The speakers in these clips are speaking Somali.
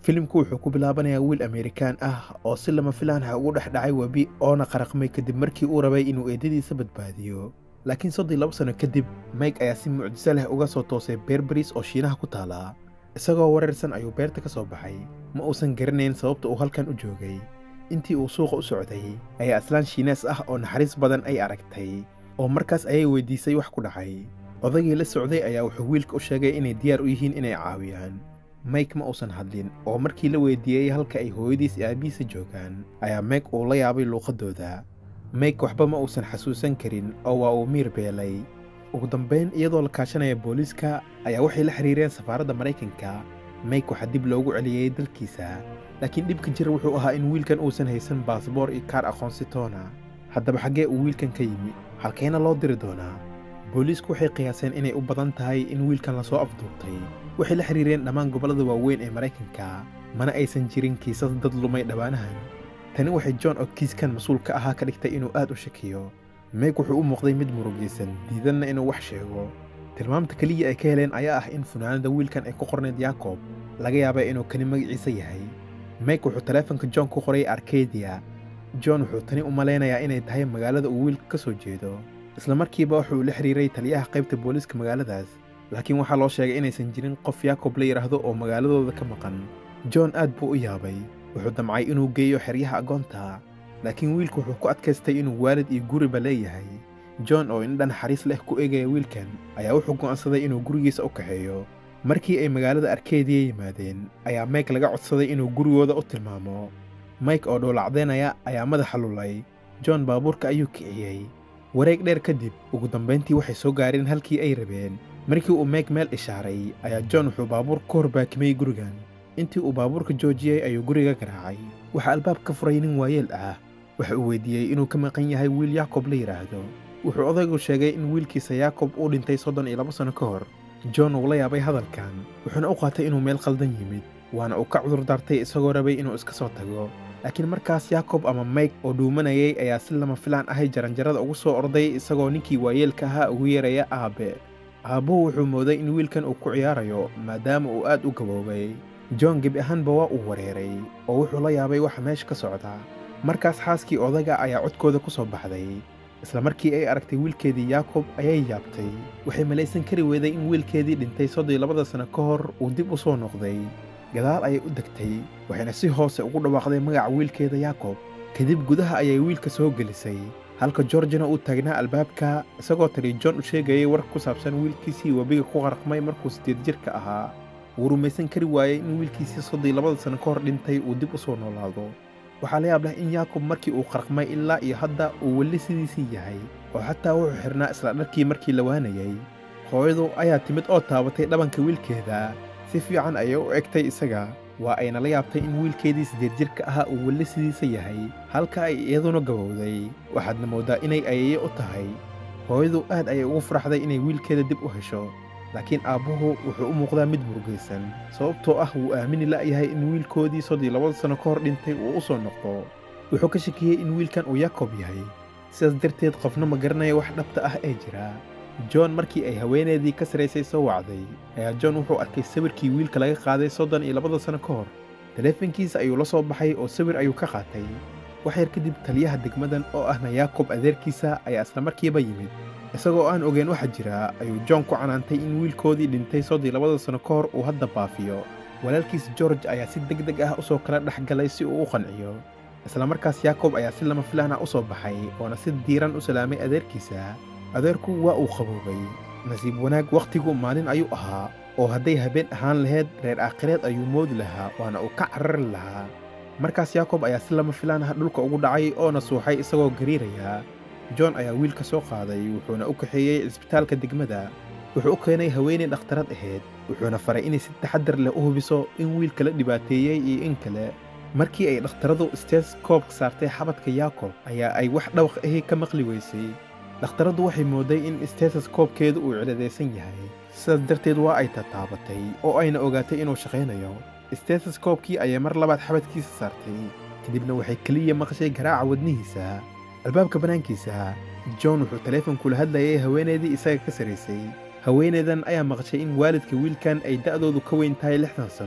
filimku wuxuu ku bilaabanayaa wiil amerikaan ah oo si lama filaan ah ugu dhex dhacay webi oona qaraqmay kadib markii uu rabay inuu eedadiisa badbaadiyo laakiin soddii laba sano kadib mike ayaa si mucjiso leh uga soo toosay beerbaris oo shiinaha ku taala isagoo wareersan ayuu beerta ka soo baxay ma uusan garanayn sababta uu halkan u joogay intii uu suuqa u socday ayaa aslaan shiinees ah oo naxariis badan ay aragtay oo markaas ayay weydiisay wax ku dhacay odagii la socday ayaa wuxuu wiilka u sheegay inay diyaar u yihiin inay caawiyaan mike ma uusan hadlin oo markii la weydiiyey halka ay hooyadiis iyo aabihiisa joogaan ayaa meg uu la yaabay luuqadooda mike waxba ma uusan xasuusan karin oo waa uu miir beelay ugu dambayn iyadoo la kaashanaya booliiska ayaa waxay la xiriireen safaaradda maraykanka mike waxaa dib loogu celiyey dalkiisa laakiin dhibka jira wuxuu ahaa in wiilkan uusan haysan baasboor iyo kaar aqoonsitoona haddaba xaggee uu wiilkan ka yimi halkeena loo diri doonaa booliisku waxay qiyaaseen inay u badan tahay in wiilkan lasoo afduubtay waxay la xiriireen dhammaan gobollada waaweyn ee maraykanka mana aysan jirin kiisas dad lumay dhowaanahan tani waxay john oo kiiskan mas-uul ka ahaa ka dhigtay inuu aad u shakiyo meeg wuxuu u muuqday mid murugaysan diidanna inuu wax sheego tilmaamta keliya ay ka heleen ayaa ah in funaanada wiilkan ay ku qornayd yaakob laga yaaba inuu kani magaciisa yahay meeg wuxuu taleefonka john ku qoray arkadia john wuxuu tani u malaynayaa inay tahay magaalada uu wiilka ka soo jeedo isla markiiba wuxuu la xiriiray taliyaha qaybta booliiska magaaladaas laakiin waxaa loo sheegay inaysan jirin qof yaakob la yidhaahdo oo magaaladooda ka maqan john aad buu u yaabay wuxuu damcay inuu geeyo xeryaha agoonta laakiin wiilku wuxuu ku adkaystay inuu waalid iyo guriba leeyahay john oo indha naxariis leh ku eegaya wiilkan ayaa wuxuu go'aansaday inuu gurigiisa u kaxeeyo markii ay magaalada arkeediya yimaadeen ayaa mike laga codsaday inuu gurigooda u tilmaamo mike oo dhowlacdaynaya ayaa madaxa lulay john baabuurka ayuu kiciyey wareeg dheer kadib ugu dambayntii waxay soo gaareen halkii ay rabeen markii uu mike meel ishaaray ayaa john wuxuu baabuur ka hor baakimay gurigan intii uu baabuurka joojiyey ayuu guriga garaacay waxaa albaab ka furay nin waayeel ah waxa uu weydiiyey inuu ka maqan yahay wiil yaakob la yidhaahdo wuxuu odaygu sheegay in wiilkiisa yaakob uu dhintay soddon iyo laba sanno ka hor john uu la yaabay hadalkan wuxuuna u qaatay inuu meel khaldan yimid waana uu ka cudur daartay isagoo rabay inuu iska soo tago laakiin markaas yaakob ama mike oo dhuumanayay ayaa si lama filaan ahay jaranjarada ugu soo orday isagoo ninkii waayeelka ahaa ugu yeeraya aabbe aabbuhu wuxuu mooday in wiilkan uu ku ciyaarayo maadaama uu aad u gaboobay john gebi ahaanba waa uu wareeray oo wuxuu la yaabay waxa meesha ka socda markaas xaaskii odaga ayaa codkooda ku soo baxday isla markii ay aragtay wiilkeedii yaakob ayay yaabtay waxay malaysan kari weeday in wiilkeedii dhintay soddii labada sanno ka hor uu dib u soo noqday gadaal ayay u degtay waxayna si hoose ugu dhawaaqday magaca wiilkeeda yaakob kadib gudaha ayay wiilka soo gelisay halka georgina uu taagnaa albaabka isagoo tali john u sheegayay war ku saabsan wiilkiisii webiga ku qaraqmay markuu siddeed jirka ahaa wuu rumaysan kari waayey in wiilkiisii soddii labada sanno ka hor dhintay uu dib u soo noolaado waxaa la yaab leh in yaakob markii uu qarqmay ilaa iyo hadda uu weli sidiisii yahay oo xataa wuxuu xidhnaa isla dharkii markii la waanayay hooyadu ayaa timid oo taabatay dhabanka wiilkeeda si fiican ayay u egtay isaga waa ayna la yaabtay in wiilkeedii siddeed jirka ahaa uu weli sidiisa yahay halka ay iyaduna gabowday waxaadna mooddaa inay ayaye u tahay hooyadu aad ayay ugu faraxday inay wiilkeeda dib u hesho laakiin aabbuhu wuxuu u muuqdaa mid murugaysan sababtoo ah wuu aamini la'yahay in wiilkoodii soddii labada sanno ka hor dhintay uu u soo noqdo wuxuu ka shakiyey in wiilkan uu yaakob yahay sidaas darteed qofna ma garanaya wax dhabta ah ee jira john markii ay haweeneedii ka saraysay soo wacday ayaa john wuxuu arkay sawirkii wiilka laga qaaday soddon iyo labada sanno ka hor taleefankiisa ayuu la soo baxay oo sawir ayuu ka qaatay wax yar kadib taliyaha degmadan oo ahna yaakob adeerkiisa ayaa isla markiiba yimid isagoo aan ogeyn waxa jira ayuu john ku canaantay in wiilkoodii dhintay soddii labada sanno ka hor uu hadda baafiyo walaalkiis george ayaa si deg deg ah u soo kala dhex galay si uu u qanciyo isla markaas yaakob ayaa si lama filaan ah u soo baxay oona si diiran u salaamay adeerkiisa adeerku waa uu qaboobay nasiib wanaag wakhtigu maalin ayuu ahaa oo hadday habeen ahaan lahayd reer aakhireed ayuu moodi lahaa waana uu ka carari lahaa markaas yaakob ayaa si lama filaan ah dhulka ugu dhacay oona suuxay isagoo gariiraya john ayaa wiilka soo qaaday wuxuuna u kaxeeyey cisbitaalka degmada wuxuu u keenay haweenay dhakhtarad ahayd wuxuuna faray inay si taxaddar leh u hubiso in wiilka la dhibaateeyey iyo in kale markii ay dhakhtaradu steskoobka saartay xabadka yaakob ayaa ay wax dhawq ahi ka maqli weysay dhakhtaraddu waxay moodday in steteskoobkeedu uu ciladaysan yahay sidaas darteed waa ay tataabatay oo ayna ogaatay inuu shaqaynayo steteskoobkii ayay mar labaad xabadkiisa saartay kadibna waxay keliya maqashay garaaca wadnihiisa albaabka bannaankiisa john wuxuu taleefonkula hadlayay haweenaydii isaga ka saraysay haweenaydan ayaa maqashay in waalidka wiilkan ay da'doodu ka weyn tahay lixdan sanno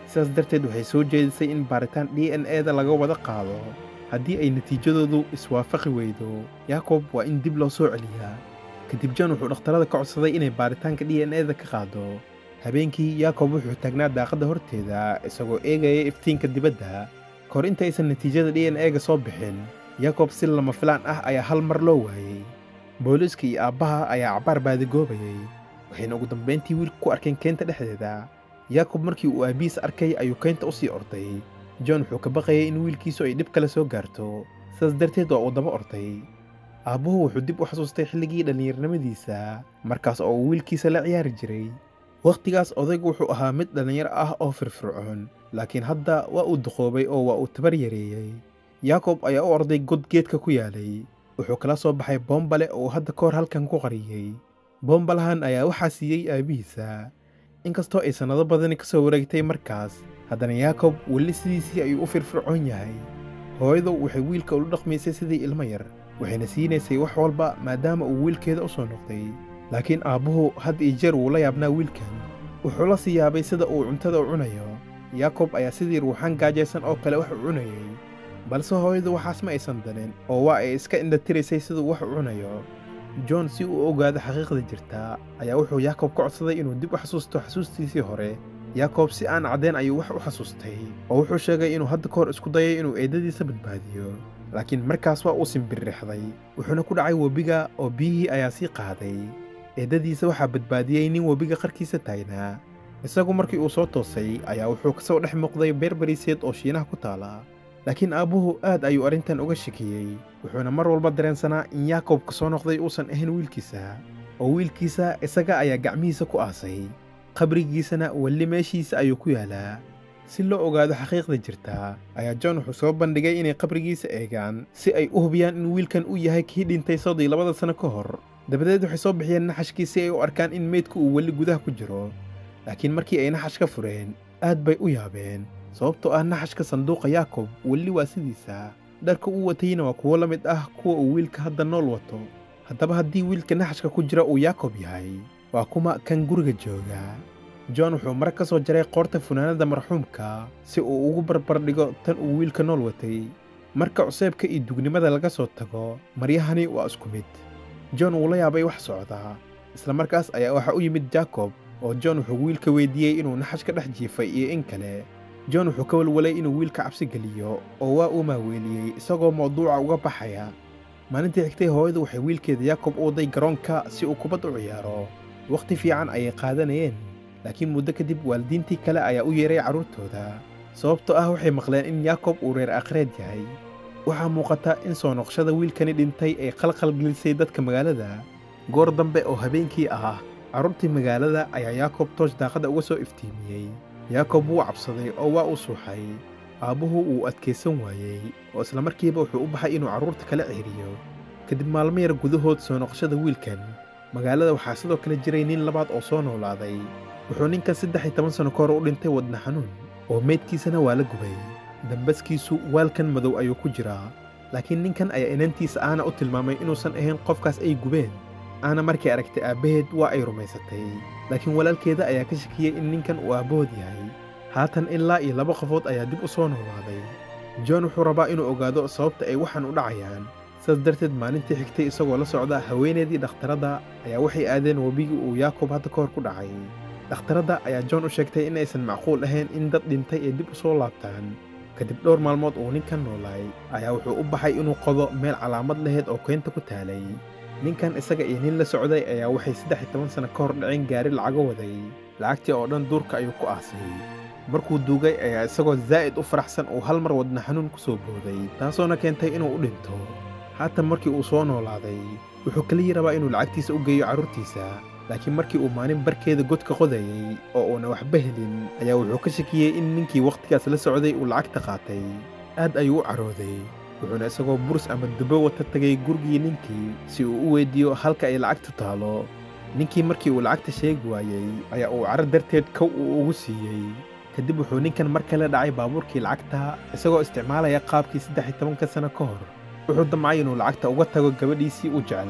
sidaas darteed waxay soo jeedisay in baaritaan d n e da laga wada qaado haddii ay natiijadoodu iswaafaqi weydo yakob waa in dib loo soo celiyaa kadib john wuxuu dhakhtarada ka codsaday inay baaritaanka d n e da ka qaado habeenkii yakob wuxuu taagnaa daaqadda horteeda isagoo eegaya iftiinka dibadda kahor intaysan natiijada d n e ga soo bixin yakob si lama filaan ah ayaa hal mar loo waayey booliiska iyo aabbaha ayaa cabbaar baadigoobayay waxayna ugu dambayntii wiilka ku arkeen keynta dhexdeeda yakob markii uu aabbihiis arkay ayuu keynta u sii orday john wuxuu ka baqayay in wiilkiisu ay dhib kale soo gaarto sidaas darteed waa uu daba orday aabbuhu wuxuu dib u xasuustay xilligii dhallinyarnimadiisa markaas oo uu wiilkiisa la ciyaari jiray wakhtigaas odaygu wuxuu ahaa mid dhallinyaro ah oo firfircoon laakiin hadda waa uu duqoobay oo waa uu tabar yareeyey yakob ayaa u orday god geedka ku yaalay wuxuu kala soo baxay boombale oo uu hadda ka hor halkan ku qariyey boombalahan ayaa waxaa siiyey aabbihiisa inkastoo ay sannado badani ka soo wareegtay markaas haddana yakob weli sidiisii ayuu u firfircoon yahay hooyadu waxay wiilka ula dhaqmaysay sidii ilmo yar waxayna siinaysay wax walba maadaama uu wiilkeeda u soo noqday laakiin aabbuhu had iyo jeer wuu la yaabnaa wiilkan wuxuu la sii yaabay sida uu cuntada u cunayo yakob ayaa sidii ruuxaan gaajaysan oo kale wax u cunayay balse hooyadu waxaas ma aysan danin oo waa ay iska indhatiraysay siduu wax u cunayo john si uu ogaado xaqiiqda jirtaa ayaa wuxuu yakob ka codsaday inuu dib u xasuusto xasuustiisii hore yakob si aan caddayn ayuu wax u xasuustay oo wuxuu sheegay inuu hadda ka hor isku dayay inuu eeddadiisa badbaadiyo laakiin markaas waa uu simbirrixday wuxuuna ku dhacay webiga oo biyihii ayaa sii qaaday eeddadiisa waxaa badbaadiyey nin webiga qarkiisa taagnaa isagu markii uu soo toosay ayaa wuxuu ka soo dhex muuqday beer bariiseed oo shiinaha ku taala laakiin aabbuhu aad ayuu arrintan uga shakiyey wuxuuna mar walba dareensanaa in yakob ka soo noqday uusan ahayn wiilkiisa oo wiilkiisa isaga ayaa gacmihiisa ku aasay qabrigiisana weli meeshiisa ayuu ku yaalaa si loo ogaado xaqiiqda jirtaa ayaa john wuxuu soo bandhigay inay qabrigiisa eegaan si ay u hubiyaan in wiilkan uu yahay kii dhintay soddii labada sanno ka hor dabadeed waxay soo bixiyeen naxashkii si ay u arkaan in meydku uu weli gudaha ku jiro laakiin markii ay naxash ka fureen aad bay u yaabeen sababtoo ah naxashka sanduuqa yakob weli waa sidiisa dharka uu watayna waa kuwo la mid ah kuwa uu wiilka hadda nool wato haddaba haddii wiilka naxashka ku jira uu yakob yahay waa kuma kan guriga jooga john wuxuu mar ka soo jaray qoorta funaanadda marxuumka si uu ugu barbar dhigo tan uu wiilka nool watay marka cuseebka iyo dugnimada laga soo tago maryahani waa isku mid john wuu la yaabay wax socdaa isla markaas ayaa waxaa u yimid jakob oo john wuxuu wiilka weydiiyey inuu naxash ka dhex jiifay iyo in kale john wuxuu ka walwalay inuu wiilka cabsi geliyo oo waa uu maaweeliyey isagoo mawduuca uga baxaya maalintii xigtay hooyadu waxay wiilkeeda yakob u waday garoonka si uu kubad u ciyaaro wakhti fiican ayay qaadanayeen laakiin muddo kadib waalidiintii kale ayaa u yeeray carruurtooda sababtoo ah waxay maqleen in yakob uu reer akhreed yahay waxaa muuqata in soo noqoshada wiilkani dhintay ay qalqal gelisay dadka magaalada goor dambe oo habeenkii ah carruurtii magaalada ayaa yakob toosh daaqadda uga soo iftiimiyey yakob wuu cabsaday oo waa u suuxay aabbuhu wuu adkaysan waayey oo isla markiiba wuxuu u baxay inuu carruurta kala cehriyo kadib maalmo yar gudahood soo noqoshada wiilkan magaalada waxaa sidoo kale jiray nin labaad oo soo noolaaday wuxuu ninkan saddex iyo toban sanno ka hor u dhintay wadna xanuun oo meydkiisana waa la gubay dambaskiisu waalkan madow ayuu ku jiraa laakiin ninkan ayaa inantiisa aana u tilmaamay inuusan ahayn qofkaas ay gubeen aana markay aragtay aabbaheed waa ay rumaysatay laakiin walaalkeeda ayaa ka shakiyey in ninkan uu aabbahood yahay haatan ilaa iyo laba qofood ayaa dib u soo noolaaday john wuxuu rabaa inuu ogaado sababta ay waxaan u dhacayaan sidaas darteed maalintii xigtay isagoo la socda haweeneedii dhakhtaradda ayaa waxay aadeen webigii uu yakob hadda ka hor ku dhacay dhakhtaradda ayaa john u sheegtay in aysan macquul ahayn in dad dhintay ay dib u soo laabtaan kadib dhowr maalmood uu ninkan noolaay ayaa wuxuu u baxay inuu qodo meel calaamad lahayd oo keynta ku taalay ninkan isaga iyo nin la socday ayaa waxay saddex iyo toban sanno ka hor dhaceen gaari lacago waday lacagtii oo dhan duurka ayuu ku aasay markuu duugay ayaa isagoo zaa'id u faraxsan uu hal mar wadna xanuun ku soo booday taasoona keentay inuu u dhinto haatan markii uu soo noolaaday wuxuu keliya rabaa inuu lacagtiisa u geeyo carruurtiisa laakiin markii uu maalin barkeeda godka qodayey oo uuna waxba helin ayaa wuxuu ka shakiyey in ninkii wakhtigaas la socday uu lacagta qaatay aad ayuu u carooday wuxuuna isagoo burs ama dubo wata tegay gurigii ninkii si uu u weyddiiyo halka ay lacagtu taalo ninkii markii uu lacagta sheegi waayey ayaa uu caro darteed kow uu ugu siiyey kadib wuxuu ninkan mar kale dhacay baabuurkii lacagta isagoo isticmaalaya qaabkii saddex iyo tobanka sanno ka hor wuxuu damcay inuu lacagta uga tago gabadhiisii u jeclaa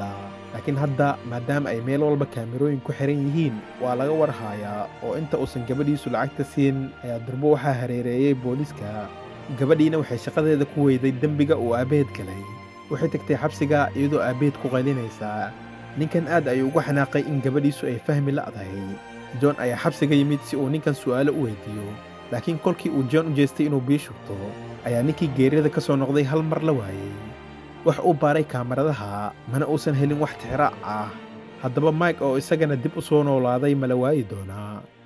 laakiin hadda maadaama ay meel walba kaamirooyin ku xiran yihiin waa laga warhayaa oo inta uusan gabadhiisu lacagta siin ayaa durbo waxaa hareereeyey booliiska gabadhiina waxay shaqadeeda ku weyday dembiga uu aabbaheed galay waxay tagtay xabsiga iyadoo aabbaheed ku qaylinaysaa ninkan aad ayuu uga xanaaqay in gabadhiisu ay fahmi la'dahay john ayaa xabsiga yimid si uu ninkan su'aalo u weydiiyo laakiin kolkii uu john u jeestay inuu bii shugto ayaa ninkii geerida ka soo noqday hal mar la waayey wax uu baaray kaamaradaha mana uusan helin wax tixraac ah haddaba mike oo isagana dib u soo noolaaday mala waayi doonaa